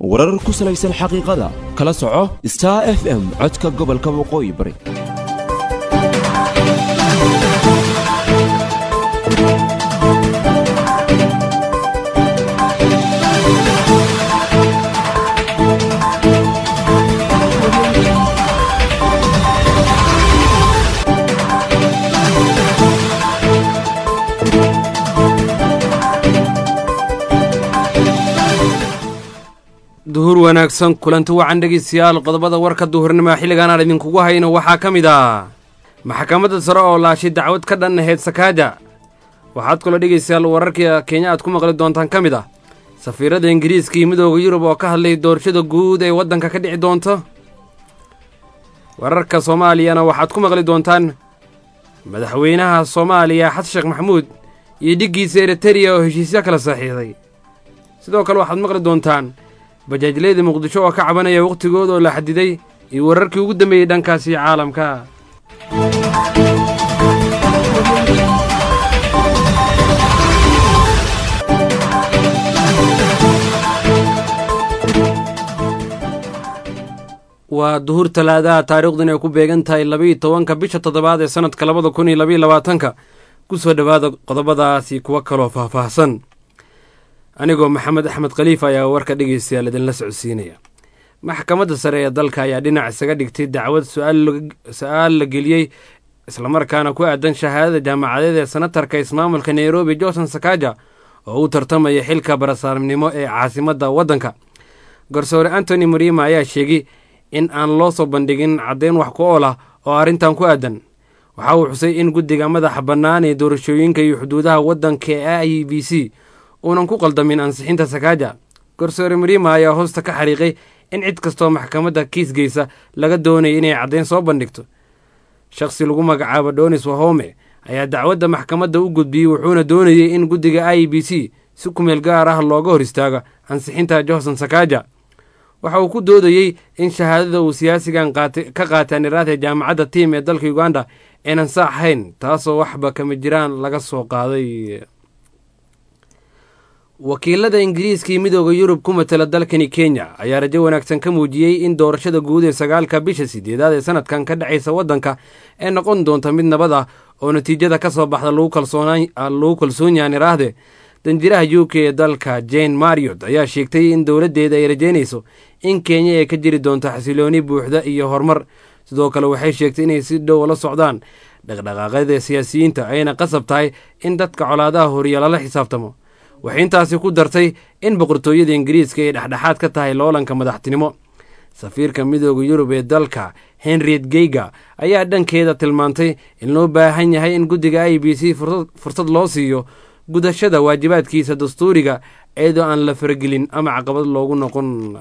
warar ku salaysan xaqiiqada kala soco star f m codka gobolka waqooyi bari duhur wanaagsan kulanti wacan dhegeystayaal qodobada warka duhurnimo xilligan aan idinkugu hayno waxaa ka mid ah maxkamadda sare oo laashay dacwad ka dhan ahayd sakaaja waxaad kaloo dhegeystayaal wararka kenya aad ku maqli doontaan ka mid ah safiirada ingiriiska iyo midooda yurub oo ka hadlay doorashada guud ee waddanka ka dhici doonto wararka soomaaliyana waxaad ku maqli doontaan madaxweynaha soomaaliya xasan sheekh maxamuud iyo dhiggiisa eritereya oo heshiisyo kala saxiixday sidoo kale waxaad maqli doontaan bajaajleyda muqdisho oo ka cabanaya wakhtigooda oo la xadiday iyo wararkii ugu dambeeyey dhankaasi caalamka waa duhur talaadaha taariikhdan ay ku beegan tahay labaiyo tobanka bisha toddobaad ee sannadka labada kun iyo labaiyo labaatanka ku soo dhowaada qodobadaasi kuwa kaloo faahfaahsan anigoo maxamed axmed khaliif ayaa warka dhegeystayaal idinla socodsiinaya maxkamadda sare ee dalka ayaa dhinac isaga dhigtay dacwad su-aal la geliyey islamarkaana ku aadan shahaadada jaamacadeed ee senatarka ismaamulka nairobi johnson sakaja oo u tartamaya xilka barasaarnimo ee caasimadda waddanka garsoore antony muriima ayaa sheegay in aan loo soo bandhigin caddeyn wax ku ool ah oo arrintan ku aadan waxa uu xusay in guddiga madaxa bannaan ee doorashooyinka iyo xuduudaha waddanka ee i b c uunan ku qaldamin ansixinta sakaaja garsoore muriima ayaa hoosta ka xariiqay in cid kastoo maxkamadda kiis geysa laga doonaya inay caddeyn soo bandhigto shakhsi lagu magacaabo donis wahome ayaa dacwadda maxkamadda u gudbiyey wuxuuna doonayey in guddiga i b c si kumeel gaar ah looga hor istaago ansixinta johnson sakaaja waxa uu ku doodayey in shahaadada uu siyaasigan ka qaatay aniraatee jaamacadda tiim ee dalka uganda aynan saax ahayn taasoo waxba kama jiraan laga soo qaaday wakiilada ingiriiska iyo midooda yurub ku matala dalkani kenya ayaa rajo wanaagsan ka muujiyey in doorashada guud ee sagaalka bisha sideedaad ee sanadkan ka dhexaysa waddanka ee noqon doonta mid nabad ah oo natiijada ka soo baxda lagu kalsoon yahan iraahde danjiraha u k ee dalka jane mariot ayaa sheegtay in dowladdeeda ay rajeynayso in kenya ay ka jiri doonto xasilooni buuxda iyo horumar sidoo kale waxay sheegtay inay si dhow la socdaan dhaqdhaqaaqyada siyaasiyiinta ayna qasab tahay in dadka colaadaha horiya lala xisaabtamo waxay intaasi ku dartay in boqortooyada ingiriiska ay dhexdhexaad ka tahay loolanka madaxtinimo safiirka midooda yurub ee dalka henriet geyga ayaa dhankeeda tilmaantay in loo baahan yahay in guddiga i b c fursad loo siiyo gudashada waajibaadkiisa dastuuriga iyadoo aan la faragelin ama caqabad loogu noqon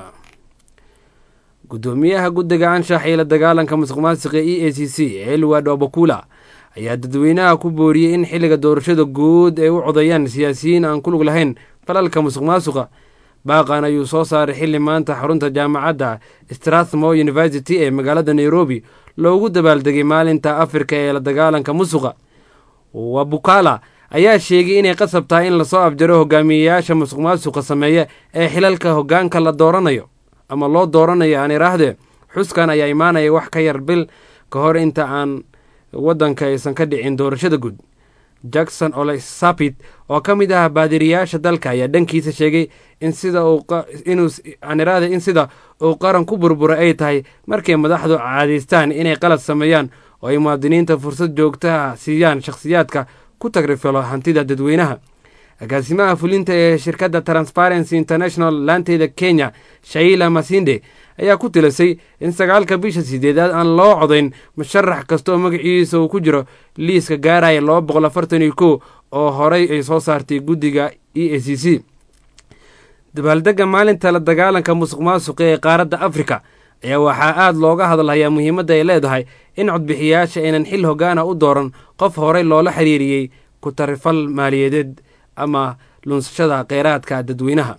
guddoomiyaha guddiga anshax iyo la dagaalanka musuq maasiqa e a c c elward obakula ayaa dadweynaha ku booriyey in xilliga doorashada guud ay u codeeyaan siyaasiyiin aan ku lug lahayn falalka musuq maasuqa baaqan ayuu soo saaray xilli maanta xarunta jaamacadda strathmore university ee magaalada nairobi loogu dabaaldegay maalinta afrika ee la dagaalanka musuqa wabukala ayaa sheegay inay qasab tahay in lasoo afjaro hogaamiyeyaasha musuq maasuqa sameeya ee xilalka hoggaanka la dooranayo ama loo dooranayo aan iraahdee xuskan ayaa imaanaya wax ka yar bil ka hor inta aan waddanka aysan ka dhicin doorashada guud jackson olesapit oo ka mid ah baadiriyaasha dalka ayaa dhankiisa sheegay in sida iniraahde in sida uu qaran ku burbura ay tahay markay madaxdu caadaystaan inay qalad sameeyaan oo ay muwaadiniinta fursad joogtaha siiyaan shakhsiyaadka ku tagrifalo hantida dadweynaha agaasimaha fulinta ee shirkadda transparency international laanteeda kenya shaila masinde ayaa ku tilasay in sagaalka bisha sideedaad aan loo codayn musharax kasta oo magaciisa uu ku jiro liiska gaaraya laba boqol afartan iyo kow oo horay ay soo saartay guddiga e a c c dabaaldegga maalinta la dagaalanka musuq maasuqa ee qaaradda afrika ayaa waxaa aada looga hadalhayaa muhiimadda ay leedahay in codbixiyayaasha aynan xil hogaana u dooran qof horey loola xiriiriyey ku tarifal maaliyadeed ama lunsashada kheyraadka dadweynaha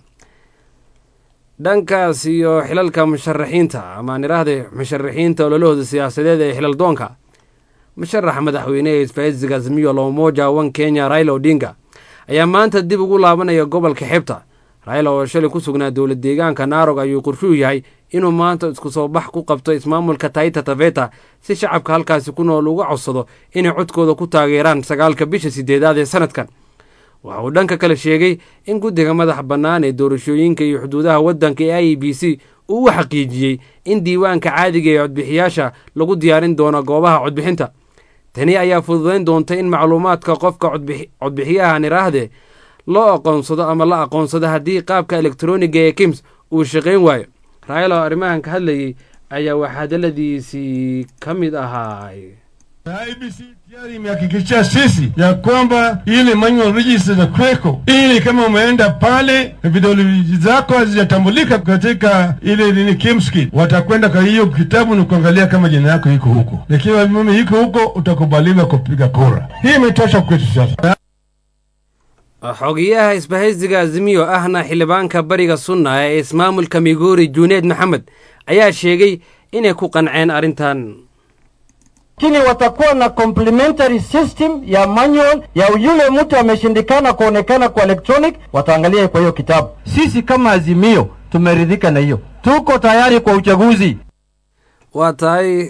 dhankaas iyo xilalka musharaxiinta amaan iraahde musharaxiinta ololahooda siyaasadeed ee xilal doonka musharaxa madaxweyne ee isbahaysiga azmiyo lomoja wan kenya raila odinga ayaa maanta dib ugu laabanaya gobolka xebta raila oo shalay ku sugnaa dowlad deegaanka naarog ayuu qorshuu yahay inuu maanta isku soo bax ku qabto ismaamulka taita taveta si shacabka halkaasi ku nool uga codsado inay codkooda ku taageeraan sagaalka bisha sideedaad ee sanadkan waxa uu dhanka kale sheegay in guddiga madaxa bannaan ee doorashooyinka iyo xuduudaha waddanka ee i e b c uu u xaqiijiyey in diiwaanka caadiga ee codbixiyaasha lagu diyaarin doono goobaha codbixinta tani ayaa fududayn doonta in macluumaadka qofka codbixiyaha niraahde loo aqoonsado ama la aqoonsado haddii qaabka elektroniga ee kims uu shaqayn waayo raayal oo arrimahan ka hadlayay ayaa waxaa hadaladiisii ka mid ahaay IBC tayari imehakikishia sisi ya kwamba ile manual register za kweko, ili kama umeenda pale vidole zako hazijatambulika katika ile nini kimskit, watakwenda kwa hiyo kitabu na kuangalia kama jina yako iko huko, ikiwa mimi iko huko utakubaliwa kupiga kura. Hii imetosha kwetu sasa. xogeyaha isbahaysiga azimiyo ahna xildhibaanka bariga sunna ee ismaamulka migori juneed maxamed ayaa sheegay inay ku qanceen arrintan lakini watakuwa na complementary system ya manual ya yule mtu ameshindikana kuonekana kwa electronic, wataangalia kwa hiyo kitabu. Sisi kama Azimio tumeridhika na hiyo, tuko tayari kwa uchaguzi. waa tahay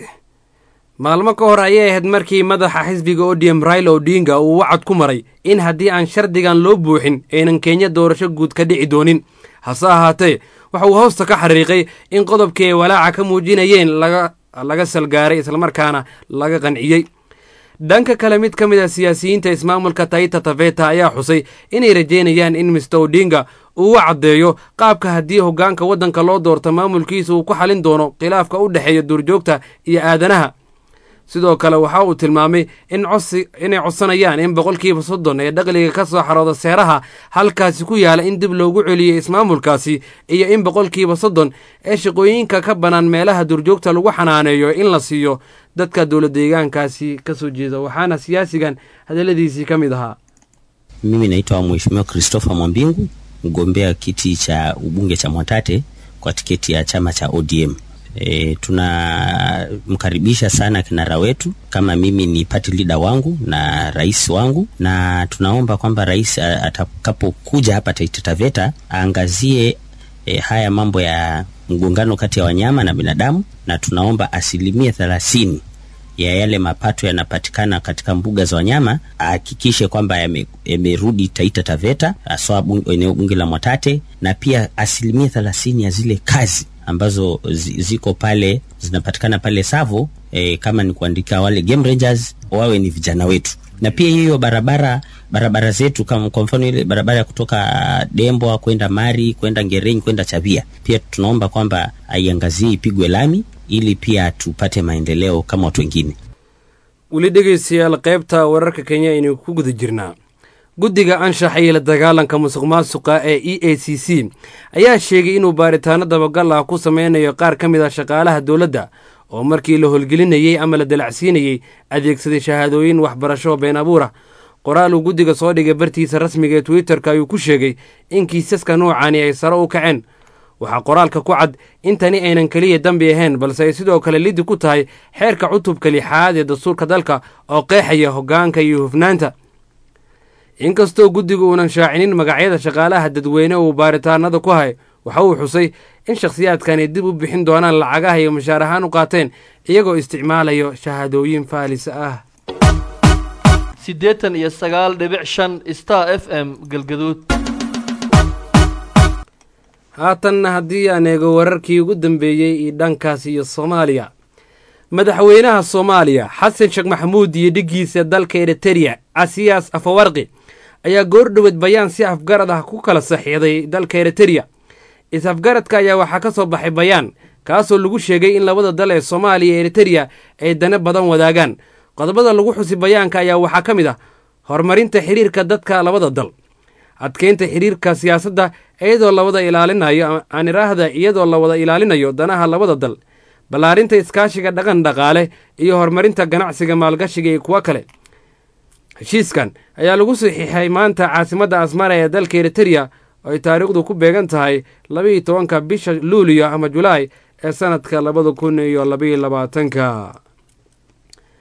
maalmo ka hor ayay ahayd markii madaxa xisbiga odm raila odinga uu wacad ku maray in haddii aan shardigan loo buuxin aynan kenya doorasho guud ka dhici doonin hase ahaatee waxa uu hoosta ka xariiqay in qodobkii ay walaaca ka muujinayeen laga laga salgaaray islamarkaana laga qanciyey dhanka kale mid ka mid a siyaasiyiinta ismaamulka taita taveta ayaa xusay inay rajeynayaan in mister odinga uu u caddeeyo qaabka haddii hoggaanka waddanka loo doorto maamulkiisa uu ku xalin doono khilaafka u dhexeeya duurjoogta iyo aadanaha sidoo kale waxa uu tilmaamay in codsi inay codsanayaan in boqolkiiba soddon ee dhaqliga ka soo xarooda seeraha halkaasi ku yaala in dib loogu celiyo ismaamulkaasi iyo in boqolkiiba soddon ee shaqooyinka ka bannaan meelaha duurjoogta lagu xanaaneeyo in la siiyo dadka dowla deegaankaasi ka soo jeeda waxaana siyaasigan hadalladiisii ka mid ahaa Mimi naitwa Mheshimiwa Christopher Mwambingu, mgombea kiti cha ubunge cha Mwatate kwa tiketi ya chama cha ODM. E, tunamkaribisha sana kinara wetu kama mimi ni party leader wangu na rais wangu, na tunaomba kwamba rais a- atakapokuja hapa Taita Taveta aangazie e, haya mambo ya mgongano kati ya wanyama na binadamu, na tunaomba asilimia thelathini ya yale mapato yanapatikana katika mbuga za wanyama ahakikishe kwamba yame- yamerudi Taita Taveta, haswa bung- eneo bunge la Mwatate, na pia asilimia thelathini ya zile kazi ambazo zi- ziko pale zinapatikana pale Savo e, kama ni kuandika wale game rangers wawe ni vijana wetu, na pia hiyo barabara barabara zetu kama kwa mfano ile barabara ya kutoka Dembwa kwenda Mari kwenda Ngereni kwenda Chavia, pia tunaomba kwamba aiangazie ipigwe lami ili pia tupate maendeleo kama watu wengine. weli dhegeystayaal qaybta wararka kenya aynu ku guda jirnaa guddiga anshaxa iyo la dagaalanka musuq maasuqa ee e a c c ayaa sheegay inuu baaritaano dabagal ah ku sameynayo qaar ka mid ah shaqaalaha dowladda oo markii la holgelinayey ama la dalacsiinayey adeegsaday shahaadooyin waxbarasho been abuur ah qoraal uu guddiga soo dhigay bartiisa rasmiga ee twitter-ka ayuu ku sheegay in kiisaska noocani ay sare u kaceen waxaa qoraalka ku cad in tani aynan keliya dambi ahayn balse ay sidoo kale lidi ku tahay xeerka cutubka lixaad ee dastuurka dalka oo qeexaya hoggaanka iyo hufnaanta inkastoo guddigu uunan shaacinin magacyada shaqaalaha dadweyne uu baaritaanada ku hay waxa uu xusay in shakhsiyaadkani dib u bixin doonaan lacagaha iyo mushaar ahaan u qaateen iyagoo isticmaalayo shahaadooyin faalis ah siddeetan iyo sagaal dhibic shan star f m galgaduud haatanna haddii aan eego wararkii ugu dambeeyey iyo dhankaas iyo soomaaliya madaxweynaha soomaaliya xasan sheekh maxamuud iyo dhiggiisa dalka eritereya casiyaas afawarqi ayaa goordhoweed bayaan si afgarad ah ku kala saxiixday dalka eritereya is-afgaradka ayaa waxaa ka soo baxay bayaan kaasoo lagu sheegay in labada dal ee soomaaliya iyo eritereya ay dane badan wadaagaan qodobada lagu xusi bayaanka ayaa waxaa ka mid ah horumarinta xiriirka dadka labada dal adkeynta xiriirka siyaasadda iyadoo lawada ilaalinayo aan iraahda iyadoo la wada ilaalinayo danaha labada dal ballaarinta iskaashiga dhaqan dhaqaale iyo horumarinta ganacsiga maalgashiga iyo kuwo kale heshiiskan ayaa lagu saxiixay maanta caasimadda asmara ee dalka eritereya oo ay taariikhdu ku beegan tahay labaiyo tobanka bisha luuliyo ama julaay ee sanadka labada kun iyo labaiyo labaatanka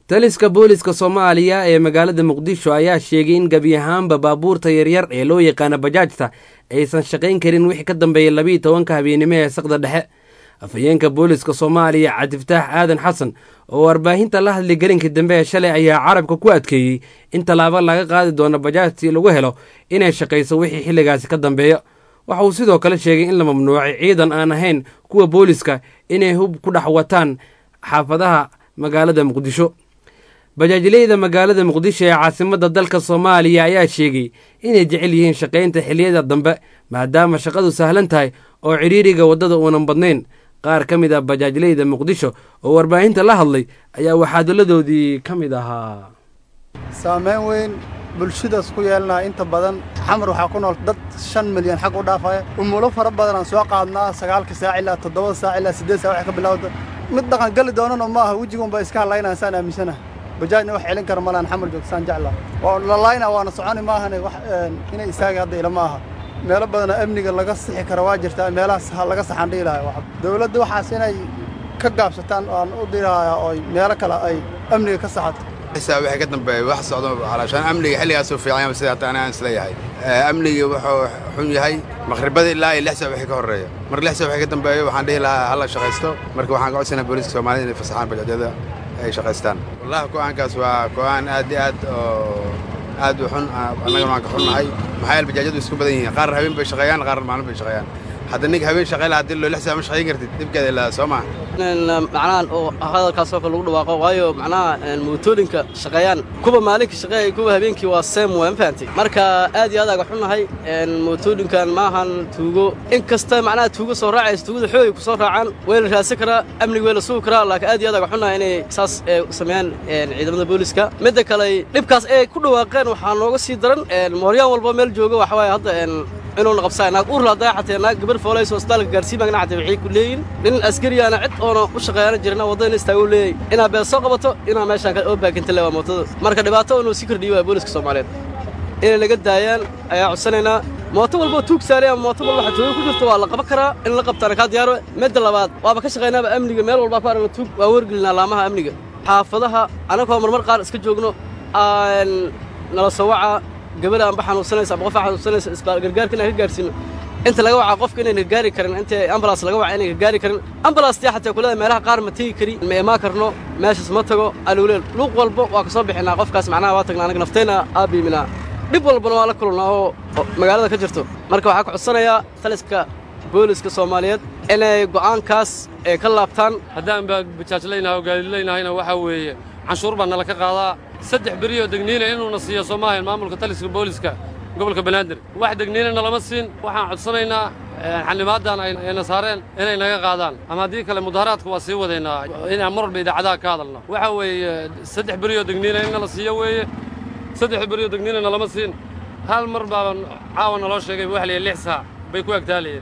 taliska booliska soomaaliya ee magaalada muqdisho ayaa sheegay in gebi ahaanba baabuurta yaryar ee loo yaqaana bajaajta aysan shaqayn karin wixii ka dambeeyay labiiyo tobanka habeennimo ee saqda dhexe afhayeenka booliska soomaaliya cabdifataax aadan xasan oo warbaahinta la hadlay gelinka dambe ee shalay ayaa carabka ku adkeeyey in tallaabo laga qaadi doono bajaajtii lagu helo inay shaqayso wixii xilligaasi ka dambeeya waxa uu sidoo kale sheegay in la mamnuucay ciidan aan ahayn kuwa booliska inay hub ku dhex wataan xaafadaha magaalada muqdisho bajaajileyda magaalada muqdisho ee caasimadda dalka soomaaliya ayaa sheegay inay jecel yihiin shaqaynta xilliyada dambe maadaama shaqadu sahlan tahay oo cidhiiriga waddada uunan badnayn qaar ka mid ah bajaajileyda muqdisho oo warbaahinta la hadlay ayaa waxaadaladoodii ka mid ahaa saameyn weyn bulshadaas ku yeelanaya inta badan xamar waxaa ku nool dad shan milyan xag u dhaafaya umulo fara badan aan soo qaadnaa sagaalka saac ilaa toddobada saac ilaa siddeed saac wax ka bilowda mid dhaqan gali doonana ma aha wejigunba iska hadlaynaya saan aaminsanaha bajaajna wax celin kara malaan xamar joogto saan jeclaa waa lalayna waana soconi maahane wax inay istaagi hadda ila ma aha meelo badanoo amniga laga sixi kara waa jirtaa meelahaas laga saxan dhihi lahaa dowladda waxaas inay ka gaabsataan aan u dirahayaa oo meelo kale ay amniga ka saxato saa wixii ka dambeeyay wax socdo calaashaan amniga xilligaasuu fiican yahay sida hataa anaan isleeyahay amnigii wuxuu xun yahay maqribada ilaa iyo lix saa wixii ka horreeya mar lix saa wixii ka dambeeyo waxaan dhihi lahaa hala shaqaysto marka waxaan ka codsanaa booliska soomaalida inay fasaxaan bajaajyada ay shaqaystaan wallahi go'aankaas waa go'aan aad iyo aad oo aad u xun annagana waan ka xunnahay maxaa yeele bajaajyadu isku badan yihiin qaar habeen bay shaqeeyaan qaar maalin bay shaqeeyaan hadda ninka habeen shaqey lahaa hadii loo lix saa ma shaqayn kartid dhibkeeda ilaa soo maha macnaha oo hadalkaasoo kale lagu dhawaaqo waayo macnaha mootooyinka shaqeeyaan kuwa maalinka shaqeeya kuwa habeenkii waa seem waa ma fahantay marka aad iyo aad aga xunnahay mootooyinkan maahan tuugo in kasta macnaha tuugo soo raacaysa tuugada xoogay ku soo raacaan way la raadsan karaa amniga way la sugi karaa laakiin aad iyo aad aga xunnahay inay saas sameeyaan ciidamada booliska midda kale dhibkaas ay ku dhawaaqeen waxaa nooga sii daran mooryaan walba meel jooga waxa waaye hadda inuuna qabsaa naag uur ladaa xatee naag gabar foolayso isbitaalka gaarsiin magna xatee waxay ku leeyihin nin askariyaana cid oona u shaqeeyana jirna waddada istaagu leeyay inaa beel soo qabato inaa meeshaan oo baakinta le waa mootada marka dhibaato inuu sii kordhiyo waa booliska soomaaliyeed inay naga daayaan ayaa codsanaynaa mooto walboo tuug saaray ama mooto walba xatooyo ku jirto waa la qaban karaa in la qabtaana kaa diyaaro midda labaad waaba ka shaqaynaaba amniga meel walbaa ku aragna tuug waa wargelinaa laamaha amniga xaafadaha annagoo marmar qaar iska joogno nala soo waca gabadha anba xanuunsanaysa ama qofa xanuunsanaysa isbaal gargaarka inaan ka gaarsiino inta laga waca qofka inayna gargaari karin inta ambulance laga waca inay gargaari karin ambulance tii xataa kulada meelaha qaar ma tegi kari ma imaan karno meeshaas ma tago aluleel luuq walba waa ka soo bixinaa qofkaas macnaha waa tagnaa anaga naftayna aabiiminaa dhib walbana waa la kulannaa oo magaalada ka jirto marka waxaa ku codsanayaa taliska booliska soomaaliyeed inay go'aankaas ay ka laabtaan haddaan baa bajaajlaynahay oo gaadiidlaynahayna waxaa weeye canshuur baa nala ka qaadaa saddex beriyoo degniina inuuna siiyo soomaaliya maamulka taliska booliska gobolka banaadir wax degniinana lama siin waxaan codsanaynaa xildhibaaddan ayna saareen inay naga qaadaan ama haddii kale mudaharaadka waa sii wadaynaa inaan mar walba idaacadaha ka hadalno waxa weeye saddex beriyoo degniina in nala siiyo weeye saddex beriyoo degniinana lama siin hal mar baa caawa naloo sheegay waxa layihi lix saac bay ku agtaalayeen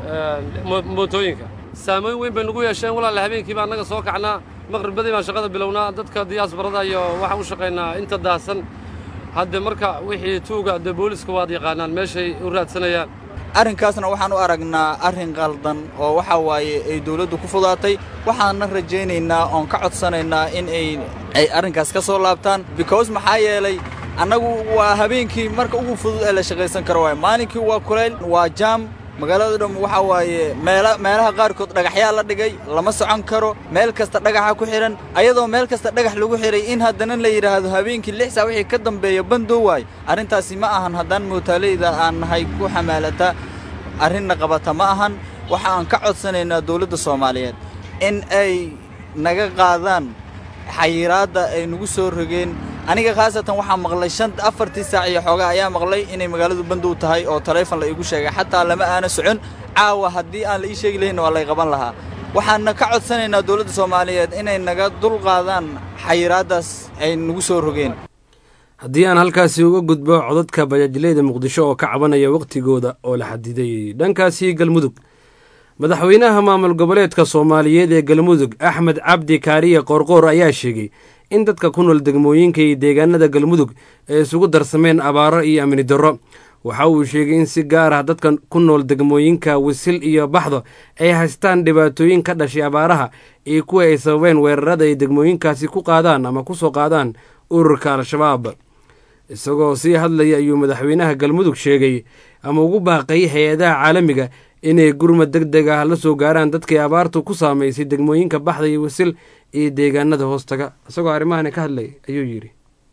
mootooyinka saamayn weyn bay nagu yeesheen walaala habeenkii baa annaga soo kacnaa maqribadii baan shaqada bilownaa dadka diyaasbarada iyo waxaan u shaqaynaa inta daahsan hadde marka wixii tuuga dee booliska waad yaqaanaan meeshay u raadsanayaan arrinkaasna waxaan u aragnaa arrin qaldan oo waxa waaye ay dawladdu ku fudaatay waxaanna rajaynaynaa oon ka codsanaynaa in ay ay arrinkaas ka soo laabtaan because maxaa yeelay annagu waa habeenkii marka ugu fudud ee la shaqaysan karo waaye maalinkii waa kulayl waa jaam magaalada dham waxaa waaye meela meelaha qaarkood dhagaxyaa la dhigay lama socon karo meel kasta dhagaxa ku xidhan ayadoo meel kasta dhagax lagu xidhay in haddana la yidhaahdo habeenkii lix saa wixii ka dambeeya bandoo waay arrintaasi ma ahan haddaan mootaaleyda aan nahay ku xamaalata arrinna qabata ma ahan waxa aan ka codsanaynaa dawladda soomaaliyeed in ay naga qaadaan xayiraadda ay nagu soo rogeen aniga khaasatan waxaa maqlay shan afartii saac iyo xoogaa ayaa maqlay inay magaaladu bandow tahay oo taleefon la iigu sheegay xataa lama aana socon caawa haddii aan la ii sheegi lahayn waa lay qaban lahaa waxaanna ka codsanaynaa dawladda soomaaliyeed inay naga dul qaadaan xayiraaddaas ay nagu soo rogeen haddii aan halkaasi uga gudbo codadka bajaajileyda muqdisho oo ka cabanaya wakhtigooda oo la xadiday dhankaasi galmudug madaxweynaha maamul goboleedka soomaaliyeed ee galmudug axmed cabdi kaariye qoorqoor ayaa sheegay in dadka ku nool degmooyinka iyo deegaanada galmudug ay isugu darsameen abaaro iyo amni darro waxa uu sheegay in si gaar ah dadka ku nool degmooyinka wisil iyo baxdo ay haystaan dhibaatooyin ka dhashay abaaraha iyo kuwa ay sababeen weerarada ay degmooyinkaasi ku qaadaan ama ku soo qaadaan ururka al-shabaab isagoo sii hadlaya ayuu madaxweynaha galmudug sheegay ama ugu baaqay hay-adaha caalamiga inay gurmad deg deg ah la soo gaaraan dadkii abaartu ku saamaysay degmooyinka baxda iyo wisil iyo deegaanada hoostaga isagoo arrimahani ka hadlay ayuu yidhi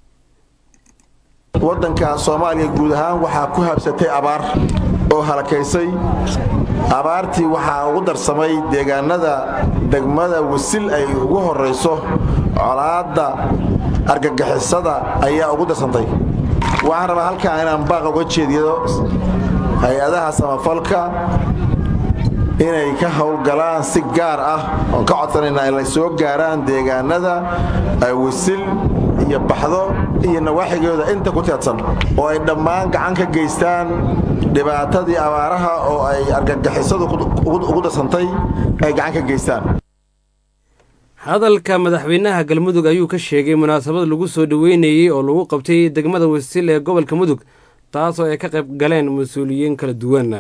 waddanka soomaaliya guud ahaan waxaa ku habsatay abaar oo halakaysay abaartii waxaa ugu darsamay deegaanada degmada wisil ay ugu horrayso colaadda argagixisada ayaa ugu darsantay waxaan rabaa halkaa inaan baaq uga jeediyo hay-adaha samafalka inay ka howlgalaan si gaar ah oon ka codsanaynaa inay soo gaaraan deegaanada wisil iyo baxdo iyo nawaaxigooda inta ku teedsan oo ay dhammaan gacan ka geystaan dhibaatadii abaaraha oo ay argagixisadu ugu darsantay ay gacan ka geystaan hadalka madaxweynaha galmudug ayuu ka sheegay munaasabad lagu soo dhoweynayey oo lagu qabtay degmada wisil ee gobolka mudug taasoo ay ka qayb galeen mas-uuliyiin kala duwan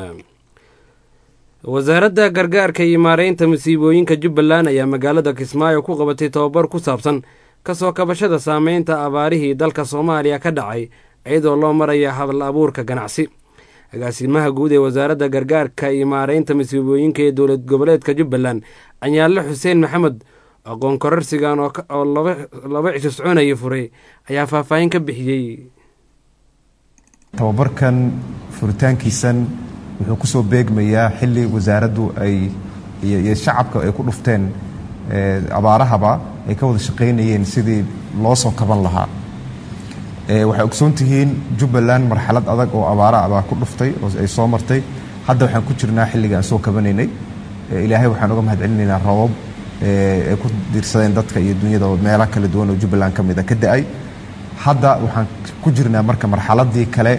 wasaaradda gargaarka iyo maareynta masiibooyinka jubbaland ayaa magaalada kismaayo ku qabatay tobabar ku saabsan kasoo kabashada saameynta abaarihii dalka soomaaliya ka dhacay iyadoo loo maraya hadal abuurka ganacsi agaasimaha guud ee wasaaradda gargaarka iyo maareynta masiibooyinka ee dowlad goboleedka jubbaland anyaalle xuseen maxamed aqoon korarsigan oo laba cisho soconaya furay ayaa faahfaahin ka bixiyey tababarkan furitaankiisan wuxuu ku soo beegmayaa xilli wasaaraddu ay iyo shacabka ay ku dhufteen abaarahaba ay ka wada shaqaynayeen sidii loo soo kaban lahaa waxay ogsoon tihiin jubbaland marxalad adag oo abaara baa ku dhuftay oo ay soo martay hadda waxaan ku jirnaa xilliga aan soo kabanaynay ilaahay waxaan uga mahadcelinaynaa roobab ay ku diirsadeen dadka iyo dunyada meelo kala duwan oo jubbaland ka mida ka da-ay hadda waxaan ku jirnaa marka marxaladii kale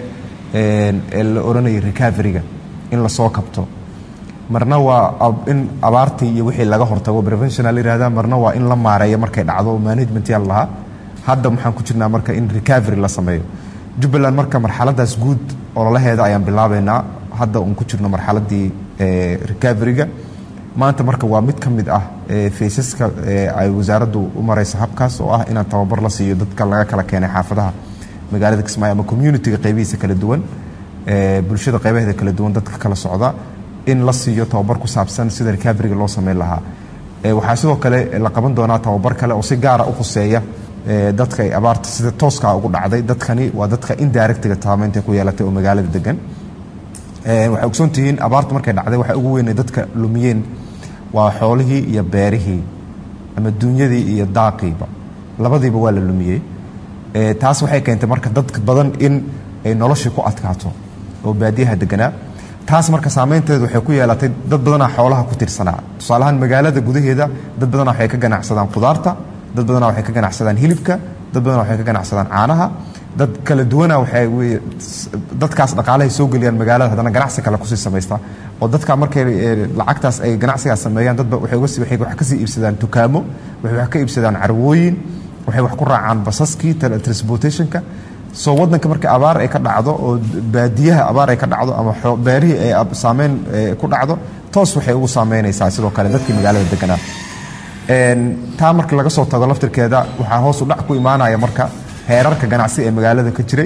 ee la odhanayay recoveryga in lasoo kabto marna waa in abaartii iyo wixii laga hortago preventional yihahda marna waa in la maareeyo markay dhacdo management yaa lahaa hadda waxaan ku jirnaa marka in recovery la sameeyo jubbaland marka marxaladaas guud ololaheeda ayaan bilaabeynaa hadda uun ku jirno marxaladii recoveryga maanta marka waa mid ka mid ah faysaska ay wasaaraddu u maraysa habkaas oo ah inaan tababar la siiyo dadka laga kala keenay xaafadaha magaalada kismaayo ama communitiga qaybihiisa kala duwan bulshada qaybaheeda kala duwan dadka kala socda in la siiyo tababar ku saabsan sida recoveryga loo sameyn lahaa waxaa sidoo kale la qaban doonaa tababar kale oo si gaara u khuseeya dadka ay abaarta sida tooskaa ugu dhacday dadkani waa dadka indirectiga saameynta ku yeelatay oo magaalada degan waxay ogsoon tihiin abaartu markay dhacday waxay ugu weynay dadka lumiyeen waa xoolihii iyo beerihii ama duunyadii iyo daaqiiba labadiiba waa la lumiyey taas waxay keentay marka dad badan in ay noloshii ku adkaato oo baadiyaha deganaa taas marka saameynteedu waxay ku yeelatay dad badanaa xoolaha ku tirsanaa tusaalahaan magaalada gudaheeda dad badanaa waxay ka ganacsadaan khudaarta dad badanaa waxay ka ganacsadaan hilibka dad badanaa waxay ka ganacsadaan caanaha dad kala duwana waxay dadkaas dhaqaalahay soo geliyaan magaalada haddana ganacsi kale kusii samaysta oo dadka markay lacagtaas ay ganacsigaas sameeyaan dadba waxay wax kasii iibsadaan dukaamo waxay wax ka iibsadaan carwooyin waxay wax ku raacaan basaskii transportationka soo wadanka marka abaar ay ka dhacdo oo baadiyaha abaar ay ka dhacdo ama beerihii ay saameyn ku dhacdo toos waxay ugu saameynaysaa sidoo kale dadkii magaalada deganaa taa marka laga soo tago laftirkeeda waxaa hoos u dhac ku imaanaya marka heerarka ganacsi ee magaalada ka jiray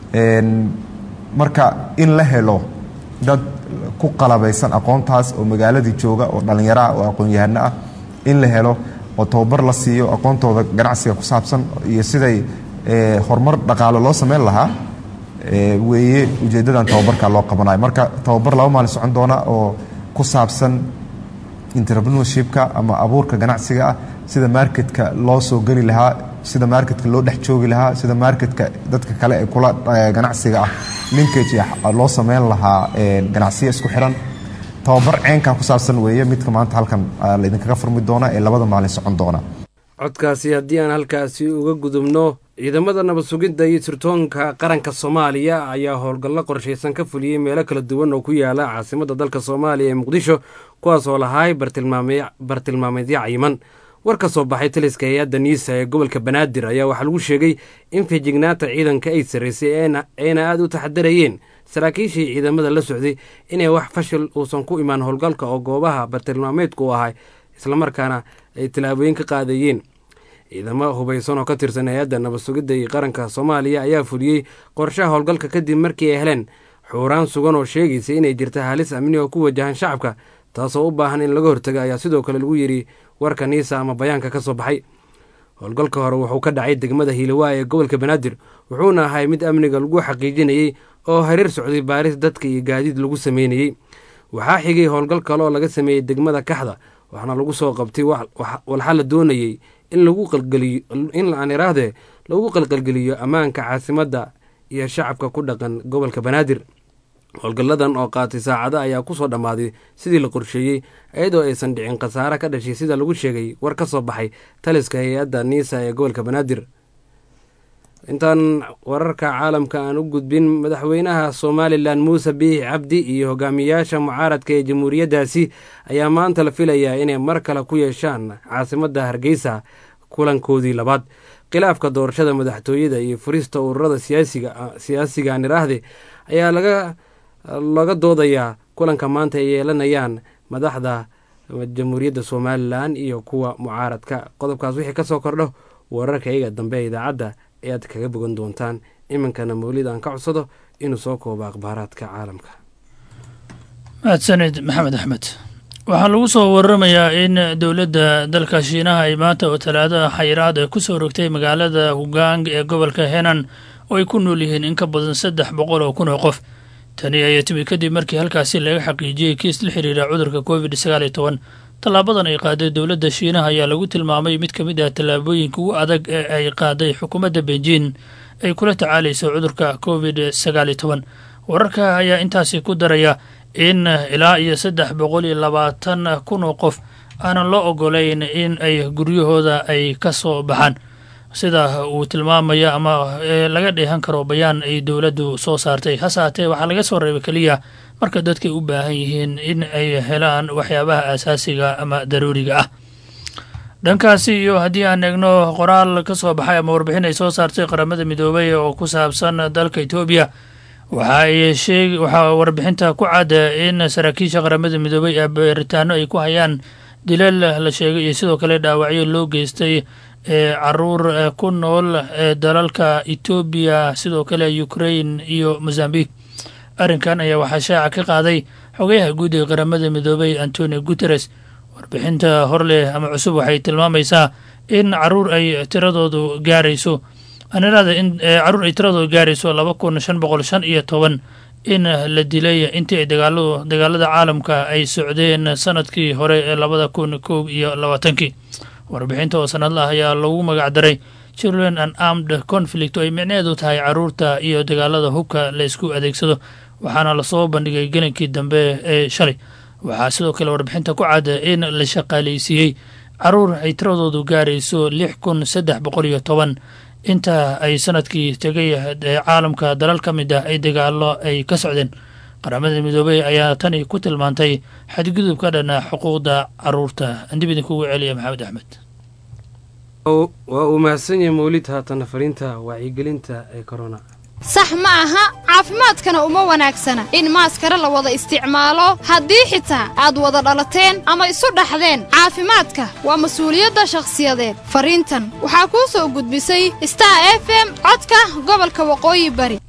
marka in la helo dad ku qalabaysan aqoontaas oo magaaladii jooga oo dhallinyaro ah oo aqoon-yahano ah in la helo oo tababar la siiyo aqoontooda ganacsiga ku saabsan iyo siday horumar dhaqaalo loo sameyn lahaa weeye ujeeddadan tababarka loo qabanayo marka tababar laba maalin socon doona oo ku saabsan entrepreneurshipka ama abuurka ganacsiga ah sida marketka loo soo geli lahaa sida marketka loo dhex joogi lahaa sida marketka dadka kale ee kula ganacsiga ah linkage loo sameyn lahaa ganacsiya isku xiran tababar ceenkaa ku saabsan weeye midka maanta halkan laydinkaga furmi doona ee labada maalin socon doona codkaasi haddii aan halkaasi uga gudubno ciidamada nabad sugidda iyo sirtoonka qaranka soomaaliya ayaa howlgallo qorshaysan ka fuliyey meelo kala duwan oo ku yaala caasimadda dalka soomaaliya ee muqdisho kuwaas oo lahaay bartilmaameedyo cayiman war ka soo baxay taliska hay-adda niisa ee gobolka banaadir ayaa waxaa lagu sheegay in feejignaanta ciidanka ay sarraysay ayna aada u taxadarayeen saraakiishii ciidamada la socday inay wax fashil uusan ku imaan howlgalka oo goobaha bartilmaameedku u ahay islamarkaana ay tallaabooyin ka qaadayeen ciidamo hubaysan oo ka tirsan hay-adda nabad sugidda iyo qaranka soomaaliya ayaa fuliyey qorshaha howlgalka kadib markii ay heleen xuuraan sugan oo sheegaysa inay jirta halis amni oo ku wajahan shacabka taasoo u baahan in laga hortaga ayaa sidoo kale lagu yidhi warka niisa ama bayaanka ka soo baxay howlgalka hore wuxuu ka dhacay degmada hiilawaa ee gobolka banaadir wuxuuna ahay mid amniga lagu xaqiijinayey oo hareer socday baaris dadka iyo gaadiid lagu sameynayey waxaa xigay howlgal kale oo laga sameeyey degmada kaxda waxaana lagu soo qabtay walxa la doonayey in lagu qalgeliyo in aan iraahde lagu qalqalgeliyo ammaanka caasimadda iyo shacabka ku dhaqan gobolka banaadir howlgalladan oo qaatay saacada ayaa kusoo dhammaaday sidii la qorsheeyey iyadoo aysan dhicin khasaare ka dhashay sida lagu sheegay war ka soo baxay taliska hay-adda niisa ee gobolka banaadir intaan wararka caalamka aan u gudbin madaxweynaha somalilan muuse biix cabdi iyo hogaamiyaasha mucaaradka ee jamhuuriyaddaasi ayaa maanta la filayaa inay mar kale ku yeeshaan caasimadda hargeysa kulankoodii labaad khilaafka doorashada madaxtooyada iyo furista ururada siyaasiga aan iraahde ayaa laga laga doodayaa kulanka maanta ay yeelanayaan madaxda jamhuuriyadda somalilan iyo kuwa mucaaradka qodobkaas wixii ka soo kordho wararka iyaga dambe ee idaacadda ayaad kaga bogan doontaan iminkana mawlid aan ka codsado inuu soo koobo akhbaaraadka caalamka mahadsanid maxamed axmed waxaa lagu soo waramayaa in dowladda dalka shiinaha ay maanta oo talaado xayiraad ay ku soo rogtay magaalada hugang ee gobolka henan oo ay ku nool yihiin in ka badan saddex boqol oo kun oo qof tani ayaa timi kadib markii halkaasi laga xaqiijiyey kiis la xiriira cudurka covid sagaal iyo toban tallaabadan ay qaaday dowladda shiinaha ayaa lagu tilmaamay mid ka mid ah tallaabooyinka ugu adag ee ay qaaday xukuumadda beijing ay kula tacaalayso cudurka covid sagaal iyo toban wararka ayaa intaasi ku daraya in ilaa iyo saddex boqol iyo labaatan kun oo qof aanan loo ogolayn in ay guryahooda ay ka soo baxaan sida uu tilmaamaya ama laga dheehan karo bayaan ay dowladdu soo saartay hase haatee waxaa laga soo reebay keliya marka dadkay u baahan yihiin in ay helaan waxyaabaha asaasiga ama daruuriga ah dhankaasi iyo haddii aan eegno qoraal ka soo baxay ama warbixin ay soo saartay qaramada midoobay oo ku saabsan dalka etoobiya waxa ay sheeg waxaa warbixinta ku cadda in saraakiisha qaramada midoobay ee baaritaano ay ku hayaan dilal la sheegay iyo sidoo kale dhaawacyo loo geystay ee caruur ku nool ee dalalka etoobiya sidoo kale ukrain iyo mozambique arrinkan ayaa waxaa shaaca ka qaaday xogayaha guud ee qaramada midoobay antonio guteres warbixinta horleh ama cusub waxay tilmaamaysaa in caruur ay tiradoodu gaarayso aniraada in caruur ay tiradoodu gaarayso laba kun shan boqol shan iyo toban in la dilay intii ay dagaaladu dagaalada caalamka ay socdeen sanadkii hore ee labada kun koob iyo labaatankii warbixinta oo sanadlah ayaa lagu magac daray children and armed conflict oo ay micneheedu tahay caruurta iyo dagaalada hubka la isku adeegsado waxaana lasoo bandhigay gelinkii dambe ee shalay waxaa sidoo kale warbixinta ku cadda in la shaqaaleysiiyey caruur ay tiradoodu gaarayso lix kun saddex boqol iyo toban inta ay sanadkii tegay caalamka dalal ka mid ah ay dagaalo ay ka socdeen qaramada midoobey ayaa tani ku tilmaantay xadgudub ka dhana xuquuqda caruurta andib idinkugu celiya maxamed axmed waa uu mahadsan yahay mawlid haatana fariinta wacyigelinta ee corona sax ma aha caafimaadkana uma wanaagsana in maaskara la wada isticmaalo haddii xitaa aad wada dhalateen ama isu dhaxdeen caafimaadka waa mas-uuliyadda shakhsiyadeed fariintan waxaa kuu soo gudbisay star f m codka gobolka waqooyi bari